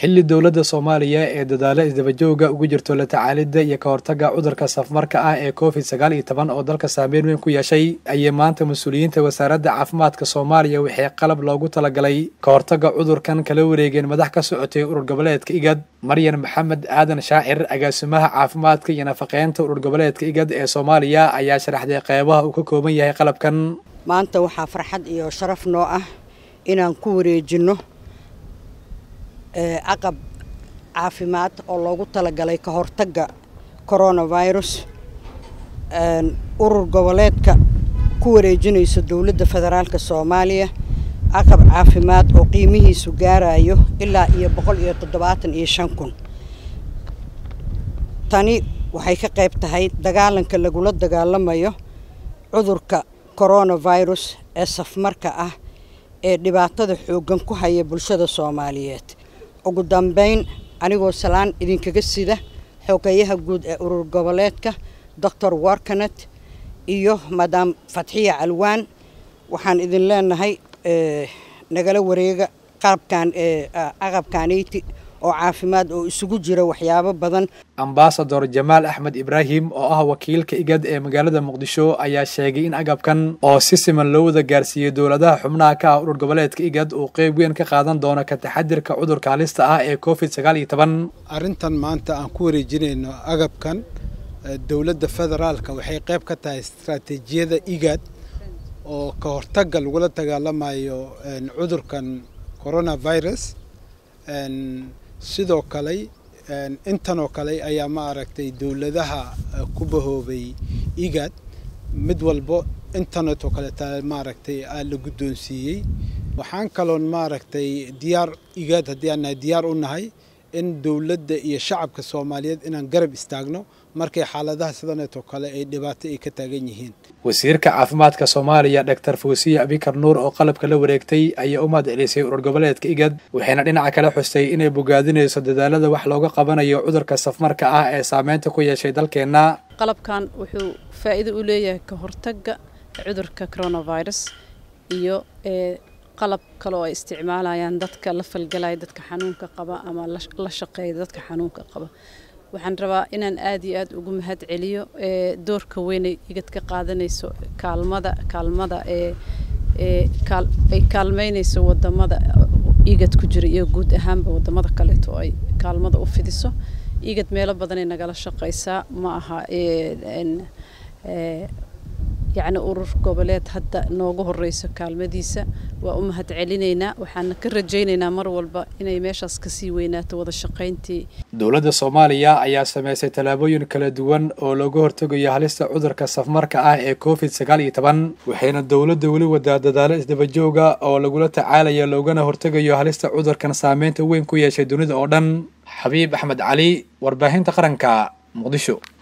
xilli dowladda soomaaliya ee dadaalo isdabajooga ugu jirto la tacaalidda iyo ka hortagga cudurka safmarka ah ee covid sagaal iyo toban oo dalka saameyn weyn ku yeeshay ayay maanta mas-uuliyiinta wasaaradda caafimaadka soomaaliya waxay qalab loogu talagalay ka hortagga cudurkan kala wareegeen madax ka socotay urur goboleedka igad maryan maxamed aadan shaacir agaasimaha caafimaadka iyo nafaqeynta urur goboleedka igad ee soomaaliya ayaa sharaxday qeybaha uu ka kooban yahay qalabkan maanta waxaa farxad iyo sharaf noo ah inaan ku wareejinno caqab caafimaad oo loogu talagalay ka hortagga coronavirus urur goboleedka ku wareejinayso dowladda federaalka soomaaliya caqab caafimaad oo qiimihiisu gaarayo ilaa iyo boqol iyo toddobaatan iyo shan kun tani waxay ka qayb tahay dagaalanka lagula dagaalamayo cudurka coronavirus ee safmarka ah ee dhibaatada xooggan ku haya bulshada soomaaliyeed ugu dambeyn anigoo salaan idinkaga sida xogeyaha guud ee urur goboleedka doctor warkanet iyo madam fatxiya calwaan waxaan idin leenahay nagala wareega qalabkan aqabkaanayti oo caafimaad oo isugu jira waxyaabo badan ambasador jamaal axmed ibraahim oo ah wakiilka igad ee magaalada muqdisho ayaa sheegay in agabkan oo si siman loo wada gaarsiiyey dowladaha xubnaha ka ah urur goboleedka igad uu qeyb weyn ka qaadan doono ka taxadirka cudurka halista ah ee covid sagaal iyo toban arrintan maanta aan ku wareejinayno agabkan dowladda federaalka waxay qayb ka tahay istaraatiijiyada igad oo ka hortagga lagula dagaalamayo cudurkan coronavirus sidoo kale intanoo kale ayaa ma aragtay dowladaha ku bahoobay igad mid walbo internet oo kaleeta maaragtay la guddoonsiiyey waxaan kaloon maaragtay diyaar igad haddii aan nahay diyaar u nahay in dowladda iyo shacabka soomaaliyeed inaan garab istaagno markay xaaladaha sidaneetoo kale ay dhibaato ay ka taagan yihiin wasiirka caafimaadka soomaaliya doctor fuusiya abikar nuur oo qalabka la wareegtay ayaa u mahad celisay urur goboleedka igad waxayna dhinaca kale xustay inay bogaadinayso dadaalada wax looga qabanayo cudurka safmarka ah ee saameynta ku yeeshay dalkeenna qalabkan wuxuu faa'iido u leeyahay ka hortagga cudurka coronavirus iyo qalab kale oo ay isticmaalayaan dadka la falgalaya dadka xanuunka qaba ama la shaqeeya dadka xanuunka qaba waxaan rabaa inaan aada iyo aada ugu mahad celiyo doorka weynay igad ka qaadanayso kaalmada kaalmada ee ay kaalmeynayso wadamada igad ku jira iyo guud ahaanba wadamada kaleeto oo ay kaalmada u fidiso igad meelo badanay nagala shaqeysaa ma aha yacni urur goboleed hadda noogu horeyso kaalmadiisa waa u mahad celinaynaa waxaana ka rajaynaynaa mar walba inay meeshaas kasii weynaato wada shaqayntii dowladda soomaaliya ayaa sameysay tallaabooyin kala duwan oo looga hortegayo halista cudurka safmarka ah ee covid sagaal iyo toban waxayna dowladda weli wadaa dadaalo isdabajooga oo lagula tacaalayo loogana hortegayo halista cudurkan saameynta weyn ku yeeshay dunida oo dhan xabiib axmed cali warbaahinta qaranka muqdisho